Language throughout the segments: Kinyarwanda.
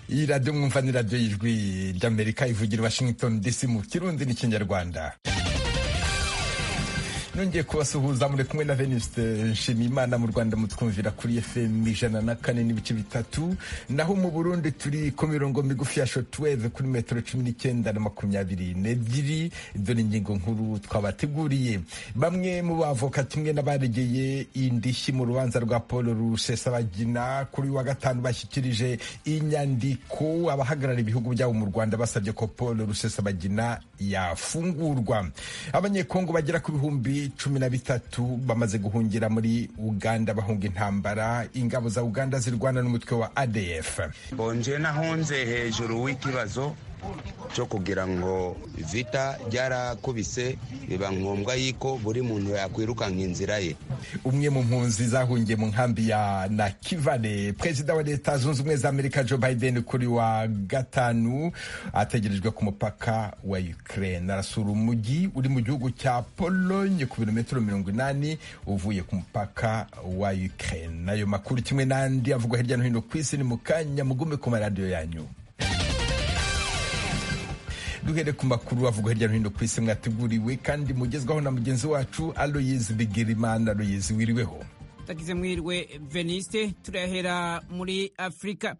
ibiganiro byo mwumva ni radiyo y'ijwi ry'amerika ivugira i washington dc mu kirundi n'ikinyarwanda nongeye kubasuhuza muri kumwe na veniste nshimiyimana mu rwanda mutwumvira kuri fm ijana na kane n'ibice bitatu naho mu burundi turi ku mirongo migufi ya shotweve kuri metero cumi n'icyenda na makumyabiri n'ebyiri dore ingingo nkuru twabateguriye bamwe mu bavoka kimwe n'abaregeye indishyi mu rubanza rwa paul rusesabagina kuri wa gatanu bashyikirije inyandiko abahagarara ibihugu byabo mu rwanda basabye ko paul rusesabagina yafungurwa abanyekongo bagera ku bihumbi cumi na bitatu bamaze guhungira muri uganda bahunga intambara ingabo za uganda zirwana n'umutwe wa adf bonje nahunze hejuru w'ikibazo cyo kugira ngo vita ryarakubise biba ngombwa y'iko buri muntu yakwirukanka inzira ye umwe mu mpunzi zahungiye mu nkambi ya nakivane perezida wa leta zunze ubumwe za amerika joe biden kuri wa gatanu ategerejwe ku mupaka wa ukraine arasura umujyi uri mu gihugu cya polonye ku birometero mirongo inani uvuye ku mupaka wa ukraine nayo makuru kimwe n'andi avugwa hirya no hino ku isi ni mu kanya mugume ku maradiyo yanyu duhere ku makuru avugwa hirya no hino ku isi mwateguriwe kandi mugezwaho na mugenzi wacu aloyizi bigirimana aloyizi wiriweho tagize mwirwe veniste turahera muri afurika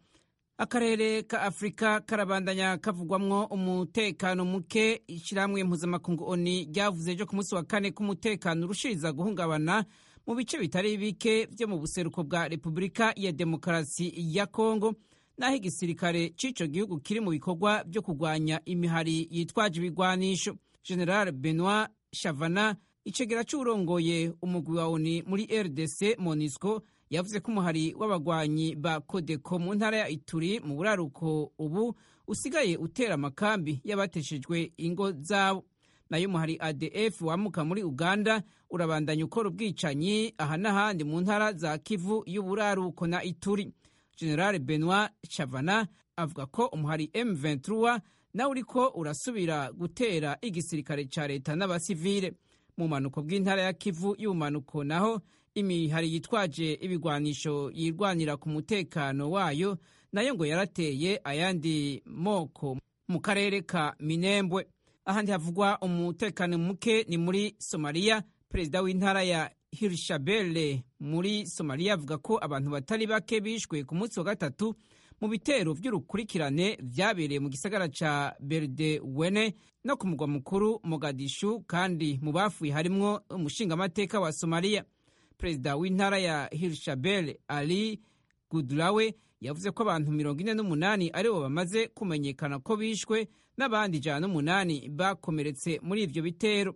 akarere ka afurika karabandanya kavugwamwo umutekano muke ishyirahamwe mpuzamakungu oni ryavuze ejo ku munsi wa kane ko umutekano urushiriza guhungabana mu bice bitari bike byo mu buseruko bwa repubulika ya demokarasi ya kongo naho igisirikare cy'icyo gihugu kiri mu bikorwa byo kurwanya imihari yitwaje ibigwanisho general benoit shavana icegera cy'urongoye umugwi wa oni muri rdc monisco yavuze ko umuhari w'abagwanyi ba kodeko mu ntara ya ituri mu buraruko ubu usigaye utera amakambi y'abateshejwe ingo zabo nayo umuhari adf wamuka muri uganda urabandanya ukora ubwicanyi aha n'ahandi mu ntara za kivu y'uburaruko na ituri general benoit chavana avuga ko umuhari m23 nawe uriko urasubira gutera igisirikare ca leta n'abasivile mu manuko bw'intara ya kivu y'ubumanuko naho imihari yitwaje ibigwanisho yirwanira ku mutekano wayo nayo ngo yarateye ayandi moko mu karere ka minembwe ahandi havugwa umutekano muke ni muri somaliya perezida w'intara ya hirishabele muri somaliya avuga ko abantu batari bake bishwe ku munsi wa gatatu mu bitero by'urukurikirane byabereye mu gisagara ca berde wene no ku mugwa mukuru mogadishu kandi mu bafuye harimwo umushingamateka wa somaliya perezida w'intara ya hirishabele ali gudulawe yavuze ko abantu mirongo ine n'umunani aribo bamaze kumenyekana ko bishwe n'abandi ijana n'umunani bakomeretse muri ibyo bitero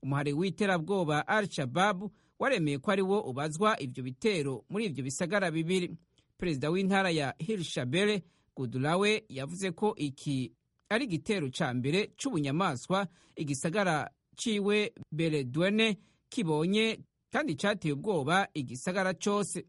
umuhari w'iterabwoba al shababu waremeye ko ari wo ubazwa ibyo bitero muri ibyo bisagara bibiri perezida w'intara ya hirishabere gudulawe yavuze ko iki ari igitero cya mbere cy'ubunyamaswa igisagara ciwe beredwene kibonye kandi cyateye ubwoba igisagara cyose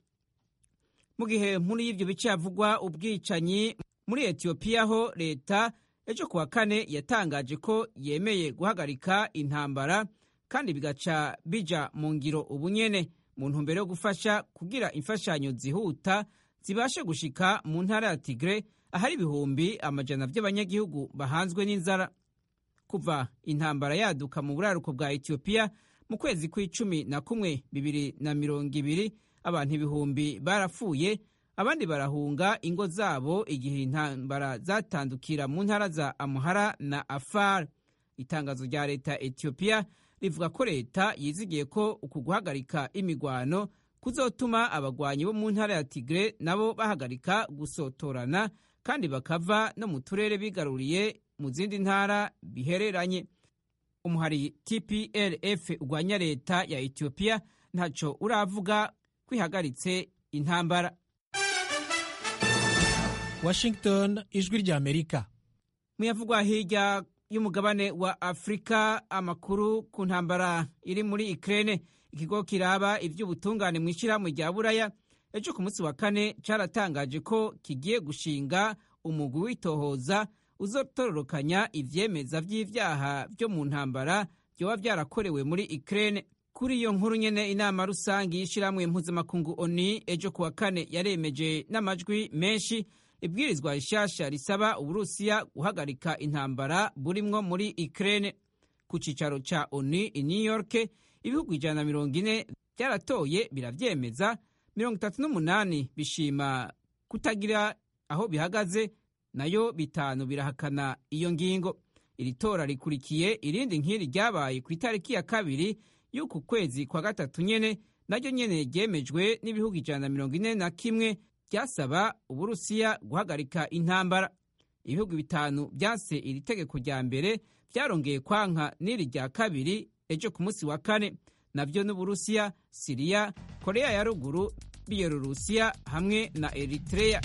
mu gihe muri ibyo bice havugwa ubwicanyi muri etiyopiya ho leta ejo kuwa kane yatangaje ko yemeye guhagarika intambara kandi bigaca bija mu ngiro ubunyene mu ntumbero yo gufasha kugira imfashanyo zihuta zibashe gushika mu ntara ya tigre ahari ibihumbi amajana by'abanyagihugu bahanzwe n'inzara kuva intambara yaduka mu buraruko bwa etiyopiya mu kwezi kw'icumi na kumwe bibiri na mirongo ibiri abantu ibihumbi barapfuye abandi barahunga ingo zabo igihe intambara zatandukira mu ntara za amuhara na afar itangazo rya leta etiyopiya rivuga ko leta yizigiye ko uku guhagarika imigwano kuzotuma abagwanyi bo mu ntara ya tigre nabo bahagarika gusotorana kandi bakava no mu turere bigaruriye mu zindi ntara bihereranye umuhari tplf urwanya leta ya etiyopiya ntaco uravuga kwihagaritse intambara washington ijwi rya amerika muyavugwa hirya y'umugabane wa afurika amakuru ku ntambara iri muri ikirere ikigo kiraba iby'ubutungane mu ishyirahamwe rya buraya ejo ku munsi wa kane cyaratangaje ko kigiye gushinga umugwi w'itohoza uzotororokanya ibyemeza by'ibyaha byo mu ntambara byaba byarakorewe muri ikirere kuri iyo nkuru nyene inama rusange y'ishyirahamwe mpuzamakungu oni ejo ku wa kane yaremeje n'amajwi menshi ibwirizwa rishasha risaba uburusiya guhagarika intambara burimwo muri ukraine ku cyicaro cya onu i new york ibihugu ijana na mirongo ine byaratoye birabyemeza mirongo itatu n'umunani bishima kutagira aho bihagaze nayo bitanu birahakana iyo ngingo iri tora rikurikiye irindi nk'iri ryabaye ku itariki ya kabiri y'uku kwezi kwa gatatu nyene naryo nyene ryemejwe n'ibihugu ijana na mirongo ine na kimwe ryasaba uburusiya guhagarika intambara ibihugu bitanu byanse iri tegeko rya mbere byarongeye kwanka n'iri rya kabiri ejo ku munsi wa kane nabyo n'uburusiya siriya koreya ya ruguru biyelorusiya hamwe na eritreya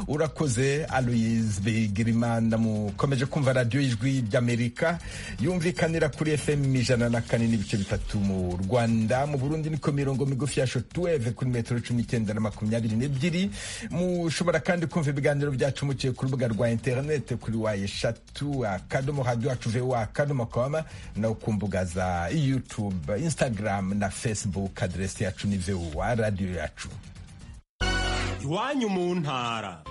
urakoze aloyizi bigirimana mukomeje kumva radiyo y'ijwi ry'amerika yumvikanira kuri fm ijana na kane n'ibice bitatu mu rwanda mu burundi niko mirongo migufi ya shotuweve kuri metero cumi n'icyenda na makumyabiri n'ebyiri mushobora kandi kumva ibiganiro byacu muciye ku rubuga rwa interinete kuri wa eshatu akadomo hadiyo wacu vewa akadomo kwama no ku mbuga za yutube instagram na facebook aderesi yacu ni vewa radiyo yacu iwanyu mu ntara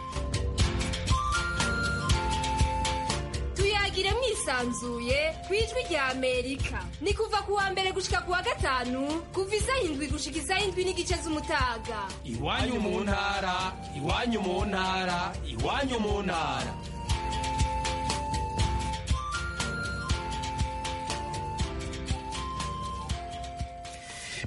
tuyagire mwisanzuye ku ijwi rya amerika ni kuva ku wa mbere gushika ku wa gatanu kuva isaha indwi gushika isaha indwi n'igice z'umutaga iwanyu mu ntara iwanyu mu ntara iwanyu mu ntara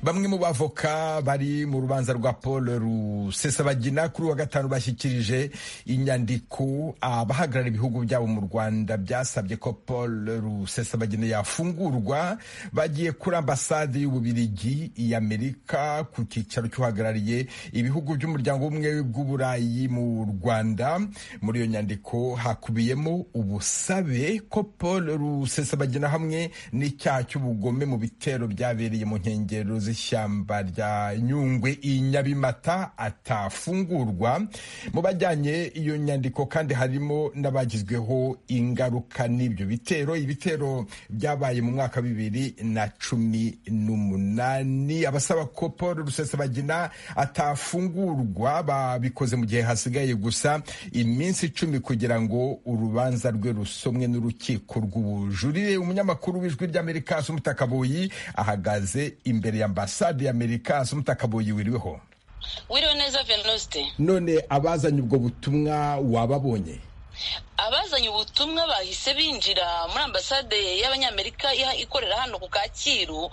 bamwe mu bavoka bari mu rubanza rwa paul rusesabagina kuri wa gatanu bashyikirije inyandiko abahagarara ibihugu byabo mu rwanda byasabye ko paul rusesabagina yafungurwa bagiye kuri ambasade y'ububirigi y'amerika ku cyicaro cy'uhagarariye ibihugu by'umuryango w'ubumwe bw'uburayi mu rwanda muri iyo nyandiko hakubiyemo ubusabe ko paul rusesabagina hamwe n'icyaha cy'ubugome mu bitero byabereye mu nkengero ishyamba rya nyungwe i nyabimata atafungurwa mu bajyanye iyo nyandiko kandi harimo n'abagizweho ingaruka n'ibyo bitero ibitero byabaye mu mwaka bibiri na cumi n'umunani abasaba ko paul rusesabagina atafungurwa babikoze mu gihe hasigaye gusa iminsi icumi kugira ngo urubanza rwe rusomwe n'urukiko rw'ubujurire umunyamakuru w'ijwi ry'amerika sumutakabuyi ahagaze imbere ya ambasade ya amerika asumutakabuye wiriweho wiriwe neza venosite none abazanye ubwo butumwa wababonye abazanye ubutumwa bahise binjira muri ambasade y'abanyamerika ikorera hano ku kacyiru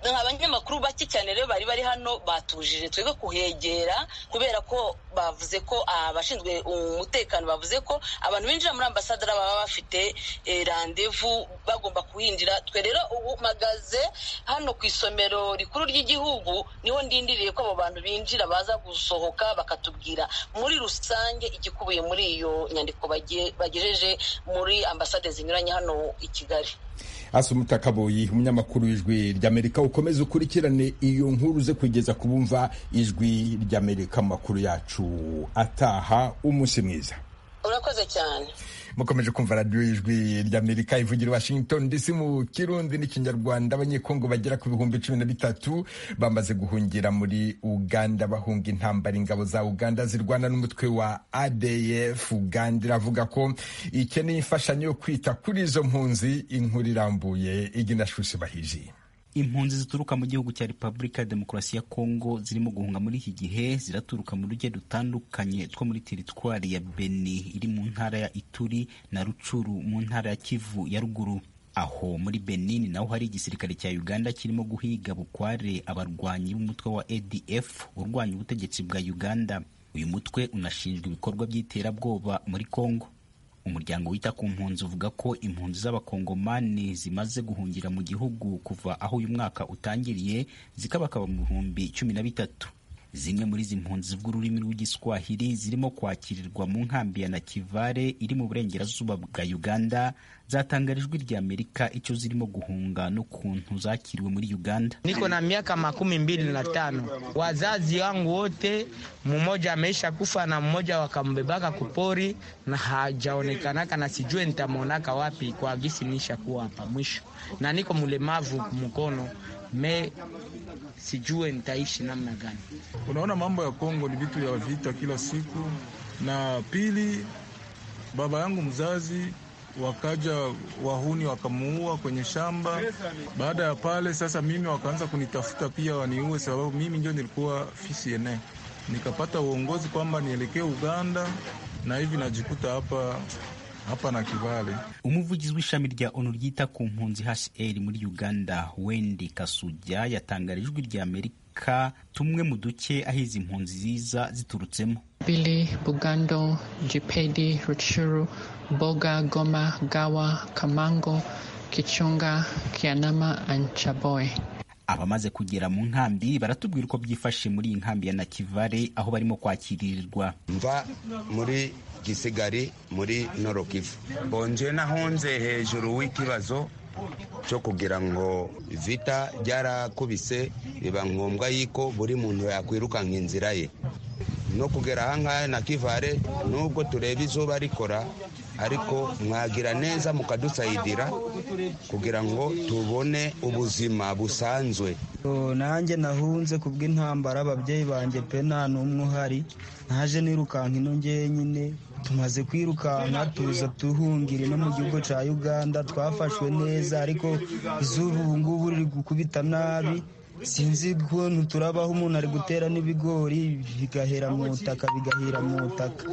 abanyamakuru bake cyane rero bari bari hano batujije twebwe kuhegera kubera ko bavuze ko abashinzwe umutekano bavuze ko abantu binjira muri ambasade baba bafite randevu bagomba kuhinjira twe rero ubu magaze hano ku isomero rikuru ry'igihugu niho ndindiriye ko abo bantu binjira baza gusohoka bakatubwira muri rusange igikubiye muri iyo nyandiko bagejeje muri ambasade zinyuranye hano i kigali asumutaka kaboyi umunyamakuru w'ijwi ry'amerika ukomeze ukurikirane iyo nkuru ze kugeza ku bumva ijwi ry'amerika mu makuru yacu ataha umunsi mwiza urakoze cyane mukomeje kumva radiyo y'ijwi ry'amerika ivugira washington dc mu kirundi n'ikinyarwanda abanyekongo bagera ku bihumbi cumi na bitatu bamaze guhungira muri uganda bahunga intambara ingabo za uganda zirwana n'umutwe wa adf uganda iravuga ko ikeneye imfashanyo yo kwita kuri izo mpunzi inkuru irambuye iginashusi bahiji impunzi zituruka mu gihugu cya repubulika ya demokarasi ya kongo zirimo guhunga muri iki gihe ziraturuka mu duce dutandukanye two muri teritwari ya beni iri mu ntara ya ituri na rucuru mu ntara ya kivu ya ruguru aho muri benin naho hari igisirikare cya uganda kirimo guhiga bukware abarwanyi b'umutwe wa adf urwanya ubutegetsi bwa uganda uyu mutwe unashinjwa ibikorwa by'iterabwoba muri kongo umuryango wita ku mpunzi uvuga ko impunzi z'abakongomani zimaze guhungira mu gihugu kuva aho uyu mwaka utangiriye zikabakaba mu bihumbi cumi na bitatu zimwe muri izi mpunzi zivuga ururimi rw'igiswahili zirimo kwakirirwa mu nkambi ya nakivare iri mu burengerazuba bwa uganda zatangara ijwi rya amerika icyo zirimo guhunga n'ukuntu zakiriwe muri uganda niko na miaka makumi mbili na tano wazazi wangu wote mmoja ameisha kufa na mmoja wakambebaka kupori na hajaonekanaka na sijue nitamwonaka wapi kwa gisi niisha kuwa hapa mwisho na niko mlemavu mkono me sijue nitaishi namna gani. Unaona, mambo ya Kongo ni vitu ya vita kila siku. Na pili, baba yangu mzazi wakaja wahuni wakamuua kwenye shamba. Baada ya pale sasa, mimi wakaanza kunitafuta pia waniue, sababu mimi ndio nilikuwa fisi ene. Nikapata uongozi kwamba nielekee Uganda, na hivi najikuta hapa hapa na Kivale. umuvugizi w'ishami rya onu ryita ku mpunzi hcr muri uganda wendi kasuja yatangarije ijwi rya amerika tumwe mu duke aho izi mpunzi ziza ziturutsemo Bili, Bugando, Jipedi, Rutshuru, Boga, Goma, Gawa, Kamango, Kichunga, Kianama and Chaboy. abamaze kugera mu nkambi baratubwira uko byifashe muri iyi nkambi ya nakivale aho barimo kwakirirwa mva muri gisigari muri norokivu bonje nahonze hejuru w'ikibazo cyo kugira ngo vita ryarakubise biba ngombwa y'iko buri muntu yakwirukanka inzira ye no kugera ahangaha na kivale nubwo tureba izuba rikora ariko mwagira neza mukadusayidira kugira ngo tubone ubuzima busanzwe Oh, nanjye nahunze kubw'intambara ababyeyi banjye pe nta n'umwe uhari naje nirukanka ino ngenyine tumaze kwirukanka tuza tuhungire no mu gihugu cya uganda twafashwe neza ariko izuba ubu ngubu riri gukubita nabi sinzi ukuntu turabaho umuntu ari gutera n'ibigori bigahera mu butaka bigahera mu butaka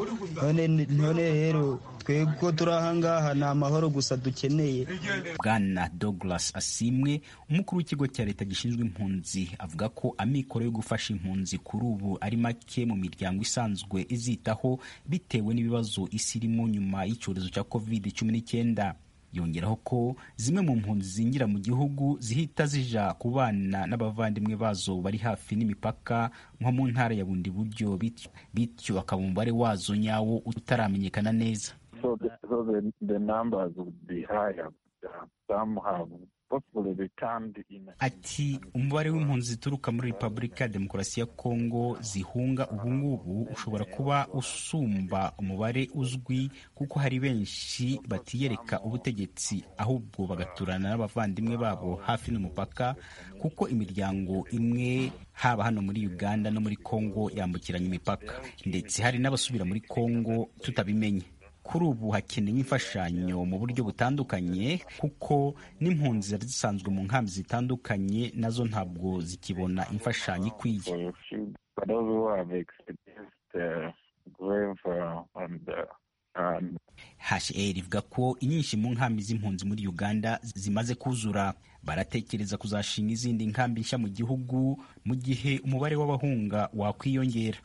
none none rero twebwe ko turi ahangaha ni amahoro gusa dukeneye bwana douglas asimwe umukuru w'ikigo cya leta gishinzwe impunzi avuga ko amikoro yo gufasha impunzi kuri ubu ari make mu miryango isanzwe izitaho bitewe n'ibibazo isi irimo nyuma y'icyorezo cya covid cumi n'icyenda yongeraho ko zimwe mu mpunzi zinjira mu gihugu zihita zija ku bana n'abavandimwe bazo bari hafi n'imipaka nko mu ntara ya bundi buryo bityo- bityo akaba umubare wazo nyawo utaramenyekana neza So, the, so the, the numbers would be higher. Uh, Some have possibly returned in. ati umubare w'impunzi zituruka muri repubulika ya demokarasi ya kongo zihunga ubu ngubu ushobora kuba usumba umubare uzwi kuko hari benshi batiyereka ubutegetsi ahubwo bagaturana n'abavandimwe babo hafi n'umupaka kuko imiryango imwe haba hano muri uganda no muri kongo yambukiranya imipaka ndetse hari n'abasubira muri kongo tutabimenye kuri ubu hakenewe imfashanyo mu buryo butandukanye kuko n'impunzi zari zisanzwe mu nkambi zitandukanye nazo ntabwo zikibona imfashanyo ikwiye But those who have experienced uh, grave uh, and, uh, and hcr ivuga ko inyinshi mu nkambi z'impunzi muri uganda zimaze kuzura baratekereza kuzashinga izindi nkambi nshya mu gihugu mu gihe umubare w'abahunga wakwiyongera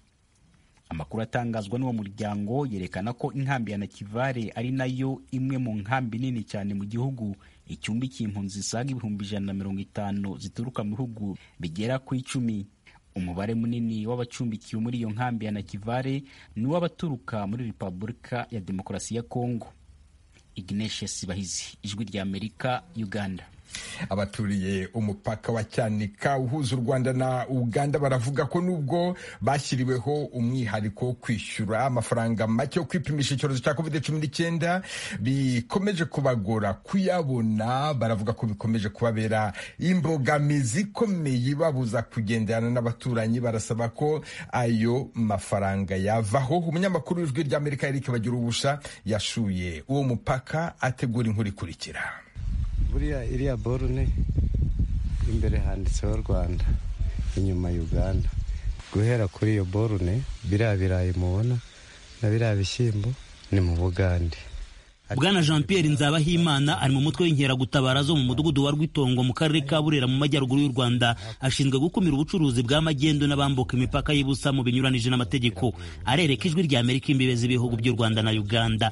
amakuru atangazwa n'uwo muryango yerekana ko inkambi ya nakivale ari nayo imwe mu nkambi nini cyane mu gihugu icyumbikiye impunzi zisaga ibihumbi ijana na mirongo itanu zituruka mu bihugu bigera ku icumi umubare munini w'abacumbikiwe muri iyo nkambi ya nakivale ni uw'abaturuka muri repubulika ya demokarasi ya kongo ignatia sibahizi ijwi rya amerika uganda abaturiye umupaka wa cyanika uhuza u rwanda na uganda baravuga ko nubwo bashyiriweho umwihariko wo kwishyura amafaranga make yo kwipimisha icyorezo cya covid cumi n'icyenda bikomeje kubagora kuyabona baravuga ko bikomeje kubabera imbogamizi ikomeye ibabuza kugenderana n'abaturanyi barasaba ko ayo mafaranga yavaho umunyamakuru w'ijwi ry'amerika eric bagira ubusha yashuye uwo mupaka ategura inkuru ikurikira buriya iriya borune imbere handitseho rwanda inyuma uganda guhera kuri iyo borune biriya birayi mubona na biriya bishyimbo ni mu bugande bwana jean pierre nzabahimana ari mu mutwe w'inkeragutabara zo mu mudugudu wa rwitongo mu karere ka burera mu majyaruguru y'u rwanda ashinzwe gukumira ubucuruzi bwa magendu n'abambuka imipaka y'ibusa mu binyuranije n'amategeko arereka ijwi rya amerika imbibe z'ibihugu by'u rwanda na uganda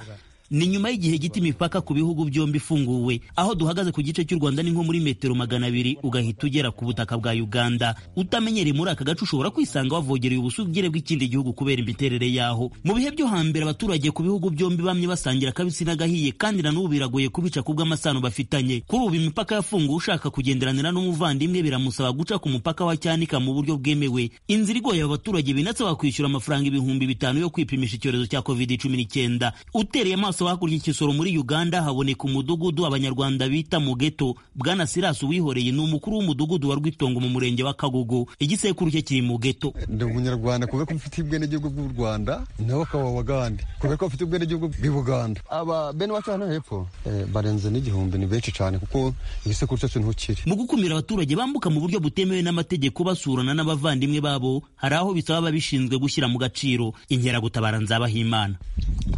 ni nyuma y'igihe gito imipaka ku bihugu byombi ifunguwe aho duhagaze ku gice cy'u rwanda ni nko muri metero magana abiri ugahita ugera ku butaka bwa uganda utamenyereye muri aka gace ushobora kwisanga wavogereye ubusugire bw'ikindi gihugu kubera imiterere yaho mu bihe byo hambere abaturage ku bihugu byombi bamye basangira akabisi n'agahiye kandi na n'ubu biragoye kubica ku bw'amasano bafitanye kuri ubu imipaka yafunguwe ushaka kugenderanira n'umuvandimwe biramusaba guca ku mupaka wa cyanika mu buryo bwemewe inzira igoye aba baturage binatse bakwishyura amafaranga ibihumbi bitanu yo kwipimisha icyorezo cya covid cumi n'icyenda utereye amaso maso hakurya ikisoro muri uganda haboneka umudugudu abanyarwanda bita mu geto bwana sirasi uwihoreye ni umukuru w'umudugudu wa rwitongo mu murenge wa kagugu igisekuru cye kiri mu geto ndi umunyarwanda kubera ko mfite ubwenegihugu bw'u rwanda nawe ukaba wagande kubera ko mfite ubwenegihugu bw'i buganda aba bene wacu hano hepfo barenze n'igihumbi ni benshi cyane kuko igisekuru cyacu niho kiri mu gukumira abaturage bambuka mu buryo butemewe n'amategeko basurana n'abavandimwe babo hari aho bisaba ababishinzwe gushyira mu gaciro inkeragutabara nzabahimana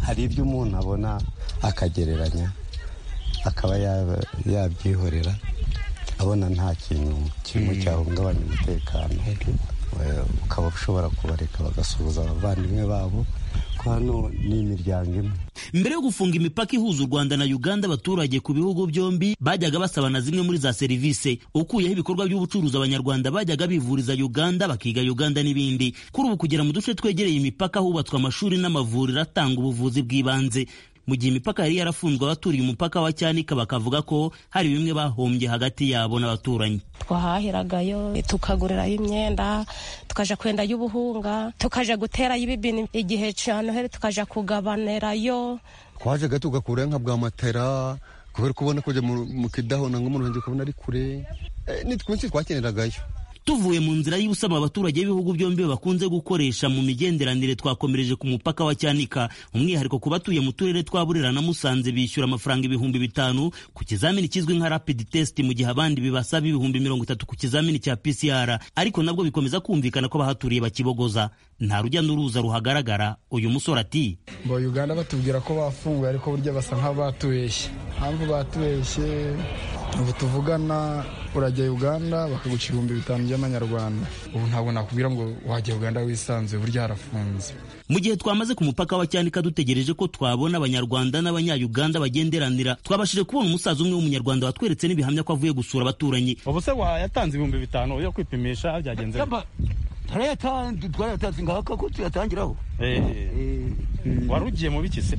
hari ibyo umuntu abona akagereranya akaba yabyihorera abona nta kintu kirimo cyahungabanya umutekano ukaba ushobora kubareka bagasuhuza abavandimwe babo ko hano ni imiryango imwe mbere yo gufunga imipaka ihuza u rwanda na uganda abaturage ku bihugu byombi bajyaga basaba na zimwe muri za serivisi ukuyeho ibikorwa by'ubucuruzi abanyarwanda bajyaga bivuriza uganda bakiga uganda n'ibindi kuri ubu kugera mu duce twegereye imipaka hubatswe amashuri n'amavuriro atanga ubuvuzi bw'ibanze mu gihe imipaka yari yarafunzwe abaturiye umupaka wa cyanika bakavuga ko hari bimwe bahombye hagati yabo n'abaturanyi twahahiragayo tukagurirayo imyenda tukaja kwendayo ubuhunga tukaja guterayo ibibini igihe canoheri tukaja kugabanirayo twajaga tugakurayo nka bwa matera kubera kubona kujya mu kidahona nk'umuntu ukabona ari kure ni twinshi twakeneragayo tuvuye mu nzira y'ubusama abaturage b'ibihugu byombi bakunze gukoresha mu migenderanire twakomereje ku mupaka wa cyanika umwihariko ku batuye mu turere twa burera na musanze bishyura amafaranga ibihumbi bitanu ku kizamini kizwi nka rapid test mu gihe abandi bibasaba ibihumbi mirongo itatu ku kizamini cya pcr ariko nabwo bikomeza kumvikana ko abahaturiye bakibogoza nta rujya n'uruza ruhagaragara uyu musore ati ba uganda batubwira ko bafunguye ariko burya basa nk'abatubeshye mpamvu batubeshye ubu tuvugana urajya uganda bakaguca ibihumbi bitanu by'amanyarwanda ubu ntabwo nakubwira ngo wajya uganda wisanzuye burya harafunze mu gihe twamaze ku mupaka wa cyanika dutegereje ko twabona abanyarwanda n'abanyayuganda bagenderanira twabashije kubona umusaza umwe w'umunyarwanda watweretse n'ibihamya ko avuye gusura abaturanyi ubu se wayatanze ibihumbi bitanu yo kwipimisha byagenze twarayatanze ngaka ko tuyatangiraho wari ugiye mu biki se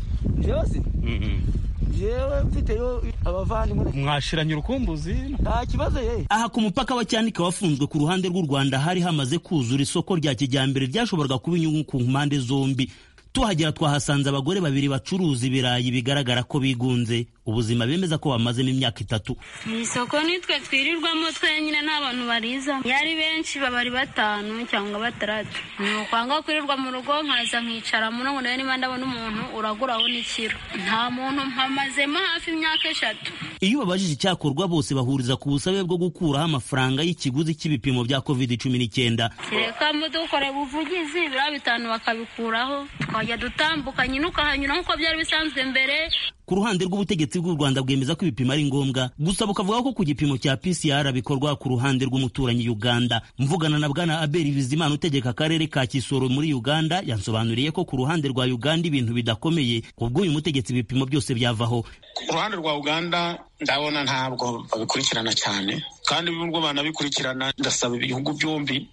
yewe mfiteyo abavandimwe mwashiranye urukumbuzi nta kibazo ye aha ku mupaka wa cyanika wafunzwe ku ruhande rw'u rwanda hari hamaze kuzura isoko rya kijyambere ryashoboraga kuba inyungu ku mpande zombi tuhagera twahasanze abagore babiri bacuruza ibirayi bigaragara ko bigunze ubuzima bemeza ko bamazemo imyaka itatu mu isoko nitwe twirirwamo twenyine nta bantu barizamo yari benshi baba ari batanu cyangwa batandatu ni ukwanga kwirirwa mu rugo nkaza nkicaramo ntabwo nawe niba ndabona umuntu uraguraho n'ikiro nta muntu mpamazemo hafi imyaka eshatu iyo babajije icyakorwa bose bahuriza ku busabe bwo gukuraho amafaranga y'ikiguzi cy'ibipimo bya covid cumi n'icyenda reka mudukore ubuvugizi biriya bitanu bakabikuraho tukajya dutambuka nyine ukahanyura nk'uko byari bisanzwe mbere ku ruhande rw'ubutegetsi bw'u rwanda bwemeza ko ibipimo ari ngombwa gusa bukavuga ko ku gipimo cya pcr bikorwa ku ruhande rw'umuturanyi uganda mvugana na bwana abel bizimana utegeka akarere ka kisoro muri uganda yansobanuriye ko ku ruhande rwa uganda ibintu bidakomeye ubwo uyu mutegetsi ibipimo byose byavaho ku ruhande rwa uganda ndabona ntabwo babikurikirana cyane kandi nubwo banabikurikirana ndasaba ibihugu byombi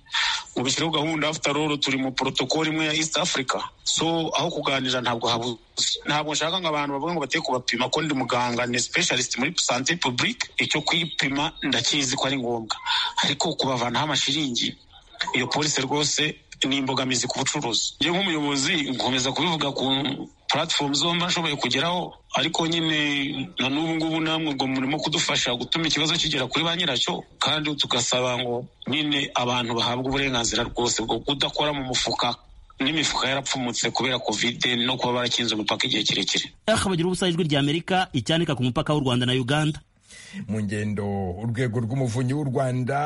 ngo bishyireho gahunda afite roro turi mu porotokoli imwe ya east africa so aho kuganira ntabwo habuze ntabwo nshaka ngo abantu bavuga ngo bagiye kubapima ko ndi muganga ni specialist muri sante publique icyo kwipima ndakizi ko ari ngombwa ariko kubavanaho amashiringi iyo polisi rwose ni imbogamizi ku bucuruzi njye nk'umuyobozi nkomeza kubivuga ku platform zombi ashoboye kugeraho ariko nyine na n'ubu ngubu namwe ngo murimo kudufasha gutuma ikibazo kigera kuri ba nyiracyo kandi tugasaba ngo nyine abantu bahabwe uburenganzira rwose bwo kudakora mu mufuka n'imifuka yarapfumutse kubera kovide no kuba barakinze umupaka igihe kirekire aha bagira ubusa ijwi rya amerika icyanika ku mupaka w'u rwanda na uganda mu ngendo urwego rw'umuvunyi w'u rwanda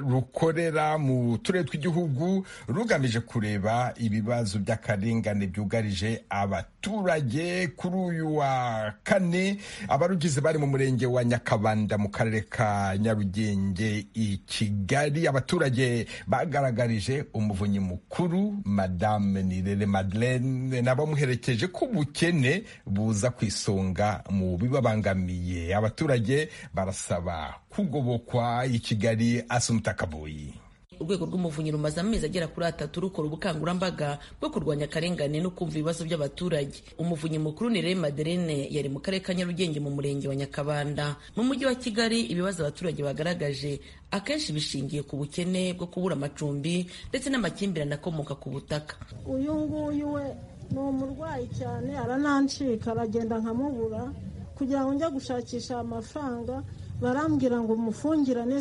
rukorera mu turere tw'igihugu rugamije kureba ibibazo by'akarengane byugarije abaturage kuri uyu wa kane abarugize bari mu murenge wa nyakabanda mu karere ka nyarugenge i kigali abaturage bagaragarije umuvunyi mukuru madame nirere madeleine n'abamuherekeje ko ubukene buza ku isonga mu bibabangamiye abaturage barasaba kugobokwa i kigali asumuta kaboyi urwego rw'umuvunyi rumaze amezi agera kuri atatu rukora ubukangurambaga bwo kurwanya akarengane no kumva ibibazo by'abaturage umuvunyi mukuru ni rero maderine yari mu karere ka nyarugenge mu murenge wa nyakabanda mu mujyi wa kigali ibibazo abaturage bagaragaje akenshi bishingiye ku bukene bwo kubura amacumbi ndetse n'amakimbirane akomoka ku butaka uyu nguyu we ni umurwayi cyane aranancika aragenda nkamubura kugira ngo njye gushakisha amafaranga barambwira ngo mufungirane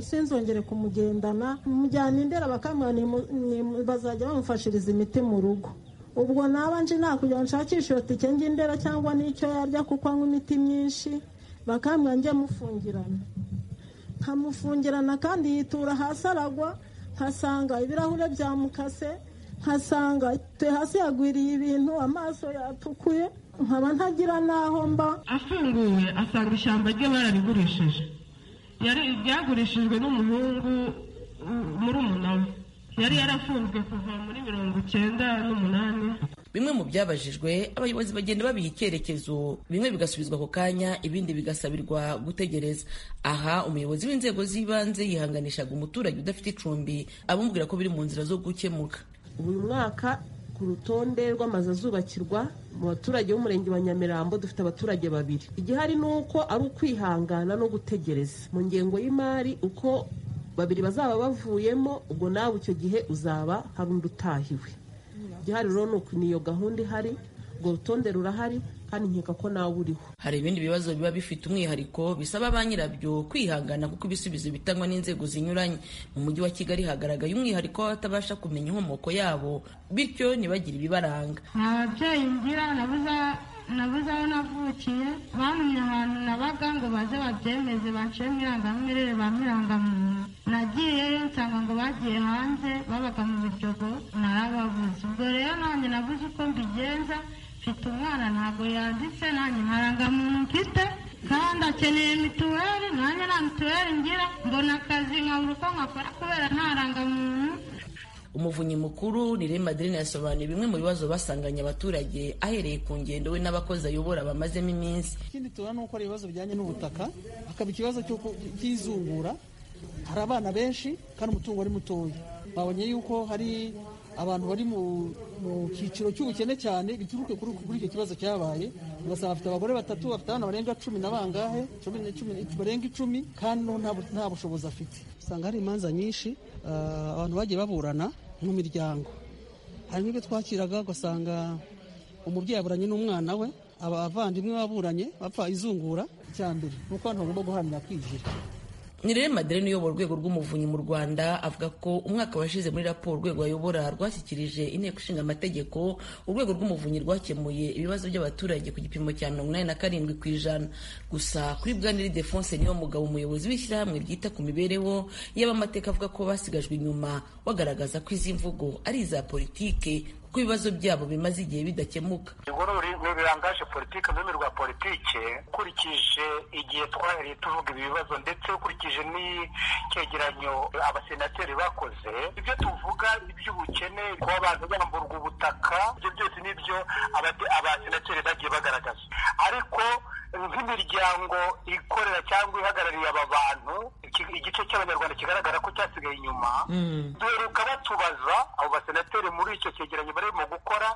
sinzongere kumugendana mujyana indera bakamuha bazajya bamufashiriza imiti mu rugo ubwo naba nje nakugira ngo nshakishe iyo tike ndera cyangwa n'icyo yarya kuko anywa imiti myinshi bakamuha njye mufungirana nkamufungirana kandi yitura hasi aragwa nkasanga ibirahure byamukase nkasanga hasi yagwiriye ibintu amaso yatukuye nkaba ntagira n'aho mba afunguye asanga ishyamba rye bararigurishije Yari- ryagurishijwe n'umuhungu muri umunani yari yarafunzwe kuva muri mirongo icyenda n'umunani bimwe mu byabajijwe abayobozi bagenda babiha icyerekezo bimwe bigasubizwa ako kanya ibindi bigasabirwa gutegereza aha umuyobozi w'inzego z'ibanze yihanganishaga umuturage udafite icumbi abumvira ko biri mu nzira zo gukemuka buri mwaka ku rutonde rw'amazu azubakirwa mu baturage b'umurenge wa nyamirambo dufite abaturage babiri igihari ni uko ari ukwihangana no gutegereza mu ngengo y'imari uko babiri bazaba bavuyemo ubwo nawe icyo gihe uzaba hari undi utahiwe igihari rero ni uku ni iyo gahunda ihari urwo rutonde rurahari kandi nkeka ko nawe uriho hari ibindi bibazo biba bifite umwihariko bisaba ba nyirabyo kwihangana kuko ibisubizo bitangwa n'inzego zinyuranye mu mujyi wa kigali hagaragaye umwihariko w'abatabasha kumenya inkomoko yabo bityo ntibagire ibibaranga nta babyeyi ngira nabuze nabuze aho navukiye bantumye ahantu nabaga ngo baze babyemeze baciye mu irangamimerere bamirangamuntu nagiyeyo nsanga ngo bagiye hanze babaga mu biryogo narababuze ubwo rero nanjye nabuze uko mbigenza mfite umwana ntabwo yanditse nanjye nkarangamuntu mfite kandi akeneye mituweli nanjye nta mituweli ngira mbona akazi nkabura uko nkakora kubera nta rangamuntu umuvunyi mukuru ni rema aderine yasobanuye bimwe mu bibazo basanganye abaturage ahereye ku ngendo we n'abakozi ayobora bamazemo iminsi ikindi tubona ni uko hari ibibazo bijyanye n'ubutaka hakaba ikibazo cy'uko- cy'izungura hari abana benshi kandi umutungo ari mutoya babonye yuko hari abantu bari mu mu cyiciro cy'ubukene cyane bituruke kuri kuri icyo kibazo cyabaye ugasanga bafite abagore batatu bafite abana barenga cumi na bangahe cumi na- cumi na- barenga icumi kandi no nta bu- nta bushobozi afite usanga hari imanza nyinshi ah, abantu bagiye baburana mu miryango hari n'ibyo twakiraga ugasanga umubyeyi aburanye n'umwana we abavandimwe baburanye bapfa izungura icya mbere ni uko abantu bagomba guharanira kwigira nirere maderine uyobora urwego rw'umuvunyi mu rwanda avuga ko umwaka washize muri raporo urwego ayobora rwashyikirije inteko ishinga amategeko urwego rw'umuvunyi rwakemuye ibibazo by'abaturage ku gipimo cya mirongo inani na karindwi ku ijana gusa kuri bwaneri defonse niyo mugabo umuyobozi w'ishyirahamwe ryita ku mibereho y'abamateka avuga ko basigajwe inyuma bagaragaza ko izi mvugo ari iza politike kuko ibibazo byabo bimaze igihe bidakemuka ingorori ni ibirangaje politiki mu rurimi rwa politike ukurikije igihe twahereye tuvuga ibi bibazo ndetse ukurikije n'icyegeranyo abasenateri bakoze ibyo tuvuga iby'ubukene kuba abantu bamburwa ubutaka ibyo byose ni ibyo abade- abasenateri bagiye bagaragaza ariko nk'imiryango ikorera cyangwa ihagarariye aba bantu iki- igice cy'abanyarwanda kigaragara ko cyasigaye inyuma duheruka batubaza abo basenateri muri icyo cyegeranyo barimo gukora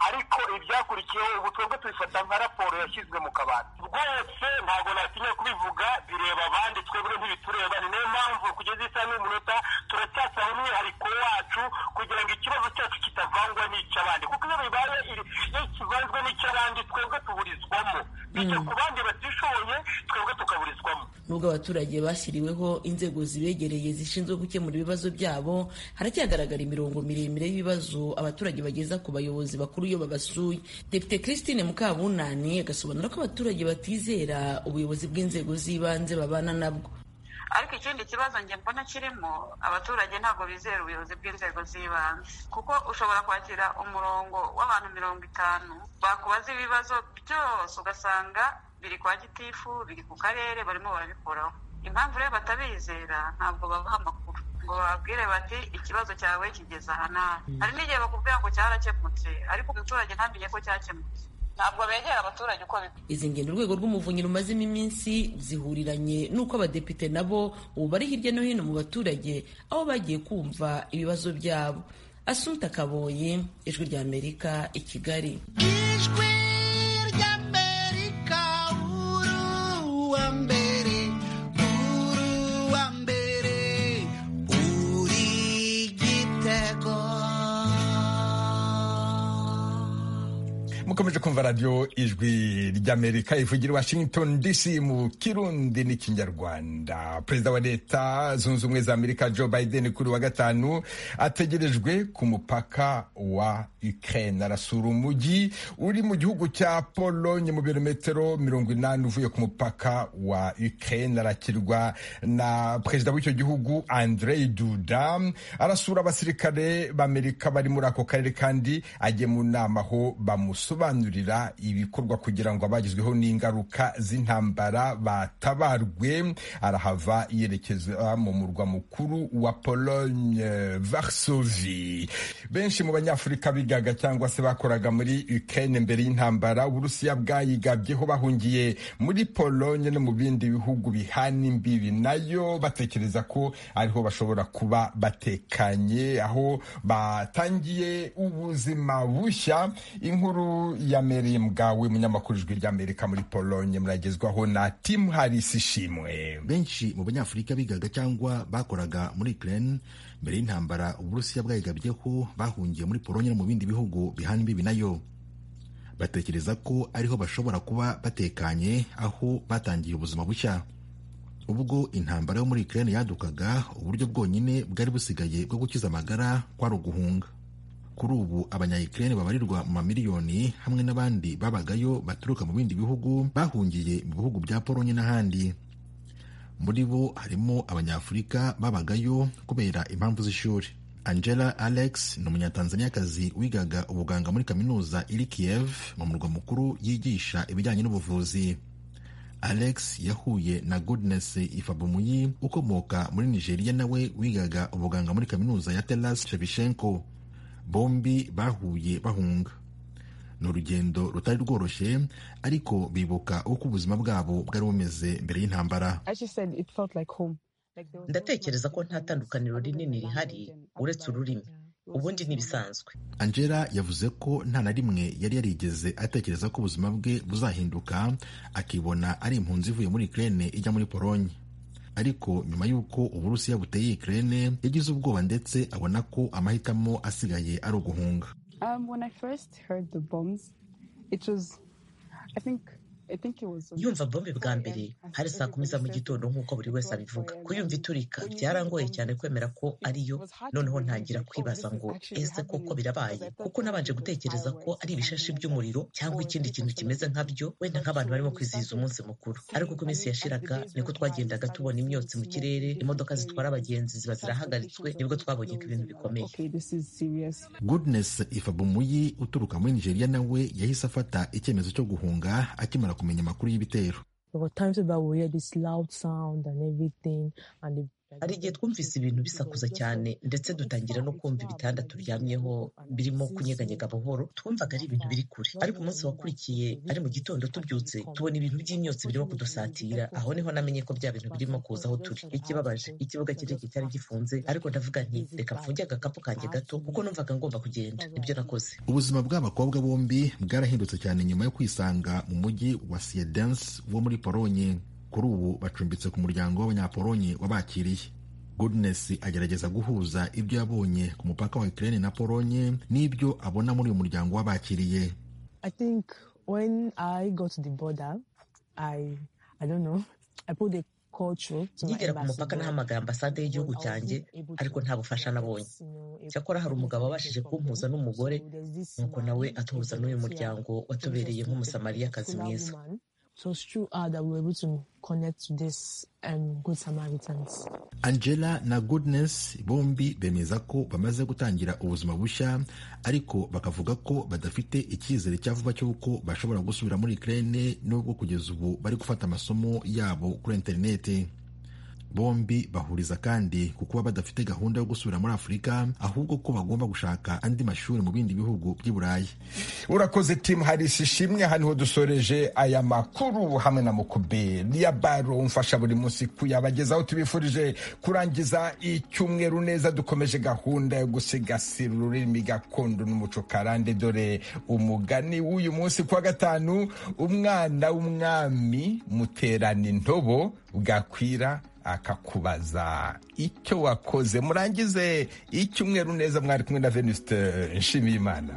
ariko ibyakurikiyeho ubu twebwe tubifata nka raporo yashyizwe mu kabati rwose ntabwo natinya kubivuga bireba abandi twebwe ntibitureba ni nayo mpamvu kugeza isaha n'umunota turacyasaba umwihariko wacu kugira ngo ikibazo cyacu kitavangwa n'icy'abandi kuko iyo bibaye iri- iyo kivanzwe n'icy'abandi twebwe tuburizwamo bijya ku bandi batishoboye twebwe tukaburizwamo nubwo abaturage bashyiriweho inzego zibegereye zishinzwe gukemura ibibazo byabo haracyagaragara imirongo miremire y'ibibazo abaturage bageza ku bayobozi bakuru iyo babasuye depite christine mukabunani agasobanura ko abaturage batizera ubuyobozi bw'inzego z'ibanze babana nabwo ariko ikindi kibazo njye mbona kirimo abaturage ntabwo bizera ubuyobozi bw'inzego z'ibanze kuko ushobora kwakira umurongo w'abantu mirongo itanu bakubaza ibibazo byose ugasanga biri kwa gitifu biri ku karere barimo barabikoraho impamvu rero batabizera ntabwo babaha amakuru ngo bababwire bati ikibazo cyawe kigeze aha n'aha hari n'igihe bakubwira ngo cyarakemutse ariko umuturage ntamenye ko cyakemutse ntabwo begera abaturage uko bikwiye izi ngendo urwego rw'umuvunyi rumazemo iminsi zihuriranye n'uko abadepite nabo ubu bari hirya no hino mu baturage aho bagiye kumva ibibazo byabo asumta kaboye ijwi ry'amerika i kigali ijwi ry'amerika uruwa mbere uruwa mbere uri igitego kumva radiyo ijwi ry'amerika ivugira i washington dc mu kirundi n'ikinyarwanda perezida wa leta zunze ubumwe za amerika joe biden kuri wa gatanu ategerejwe ku mupaka wa ukraine arasura umujyi uri mu gihugu cya polonye mu birometero mirongo inani uvuye ku mupaka wa ukraine arakirwa na perezida w'icyo gihugu andrei duda arasura abasirikare b'amerika bari muri ako karere kandi agiye mu nama aho bamusobanurira ibikorwa kugira ngo abagizweho n'ingaruka z'intambara batabarwe arahava yerekeza mu murwa mukuru wa Pologne Varsovie benshi mu banyafurika bigaga cyangwa se bakoraga muri Ukraine mbere y'intambara Uburusiya bwayigabyeho bahungiye muri Pologne no mu bindi bihugu bihana imbibi nayo batekereza ko ariho bashobora kuba batekanye aho batangiye ubuzima bushya inkuru ya meri mgawe munyamakuru ijwi ry'amerika muri polonye muragezwaho na timu harisi ishimwe benshi mu banyafurika bigaga cyangwa bakoraga muri ukraine mbere y'intambara uburusiya bwayigabyeho bahungiye muri polonye no mu bindi bihugu bihana imbibi nayo batekereza ko ariho bashobora kuba batekanye aho batangiye ubuzima bushya ubwo intambara yo muri ukraine yadukaga uburyo bwonyine bwari busigaye bwo gukiza amagara kwari uguhunga kuri ubu abanyayikirere babarirwa mu mamiliyoni hamwe n'abandi babagayo baturuka mu bindi bihugu bahungiye mu bihugu bya polonye n'ahandi muri bo harimo abanyafurika babagayo kubera impamvu z'ishuri angela alex ni umunyatanzaniyakazi wigaga ubuganga muri kaminuza iri kiyev mu murwa mukuru yigisha ibijyanye n'ubuvuzi alex yahuye na goodness ifabumuyi ukomoka muri nigeria nawe wigaga ubuganga muri kaminuza ya telas shebishenko bombi bahuye bahunga ni urugendo rutari rworoshye ariko bibuka uko ubuzima bwabo bwari bumeze mbere y'intambara ndatekereza ko nta tandukaniro rinini rihari uretse ururimi ubundi ntibisanzwe angela yavuze ko nta na rimwe yari yarigeze atekereza ko ubuzima bwe buzahinduka akibona ari impunzi ivuye muri ukraine ijya muri polonye ariko nyuma y'uko uburusiya buteye ikirere yagize ubwoba ndetse abona ko amahitamo asigaye ari uguhunga yumva bombe bwa mbere hari saa kumi za mu gitondo nk'uko buri wese abivuga kuyumva iturika byarangoye cyane kwemera ko ariyo noneho ntangira kwibaza ngo ese koko birabaye kuko nabanje gutekereza ko ari ibishashi by'umuriro cyangwa ikindi kintu kimeze nkabyo wenda nk'abantu barimo kwizihiza umunsi mukuru ariko uko iminsi yashiraga niko twagendaga tubona imyotsi mu kirere imodoka zitwara abagenzi ziba zirahagaritswe nibwo twabonye ko ibintu bikomeye goodness ifabumuyi uturuka muri nigeria nawe yahise afata icyemezo cyo guhunga akimara kumenya amakuru y'ibitero hari igihe twumvise ibintu bisakuza cyane ndetse dutangira no kumva ibitanda turyamyeho birimo kunyeganyega buhoro twumvaga ari ibintu biri kure ariko umunsi wakurikiye ari mu gitondo tubyutse tubona ibintu by'imyotsi birimo kudusatira aho niho namenye ko bya bintu birimo kuza aho turi ikibabaje ikibuga kirekire cyari gifunze ariko ndavuga nti reka mfunge agakapu kanjye gato kuko numvaga ngomba kugenda nibyo nakoze ubuzima bw'abakobwa bombi bwarahindutse cyane nyuma yo kwisanga mu mujyi wa siedense wo muri polonye kuri ubu bacumbitse ku muryango w'abanyapolonye wabakiriye goodness agerageza guhuza ibyo yabonye ku mupaka wa ukraine na polonye n'ibyo abona muri uyu muryango wabakiriye nkigera ku mupaka nahamagaye ambasade y'igihugu cyanjye ariko nta bufasha nabonye cyakora hari umugabo wabashije kumpuza n'umugore nuko nawe atuhuza n'uyu muryango watubereye nk'umusamariyakazi mwiza So it's through her that we were able to connect to this um, Good Samaritans. angela na goodness bombi bemeza ko bamaze gutangira ubuzima bushya ariko bakavuga ko badafite icyizere cya vuba cy'uko bashobora gusubira muri ukraine nubwo kugeza ubu bari gufata amasomo yabo kuri interineti bombi bahuriza kandi ku kuba badafite gahunda yo gusubira muri afurika ahubwo ko bagomba gushaka andi mashuri mu bindi bihugu by'i burayi urakoze timu harisi ishimwe aha niho dusoreje aya makuru hamwe na mukube niya baro umfasha buri munsi kuyabagezaho tubifurije kurangiza icyumweru neza dukomeje gahunda yo gusigasira ururimi gakondo n'umuco karande dore umugani w'uyu munsi kuwa gatanu umwana w'umwami muterana intobo bwakwira akakubaza icyo wakoze murangize icyumweru neza mwari kumwe na venuste nshimiyimana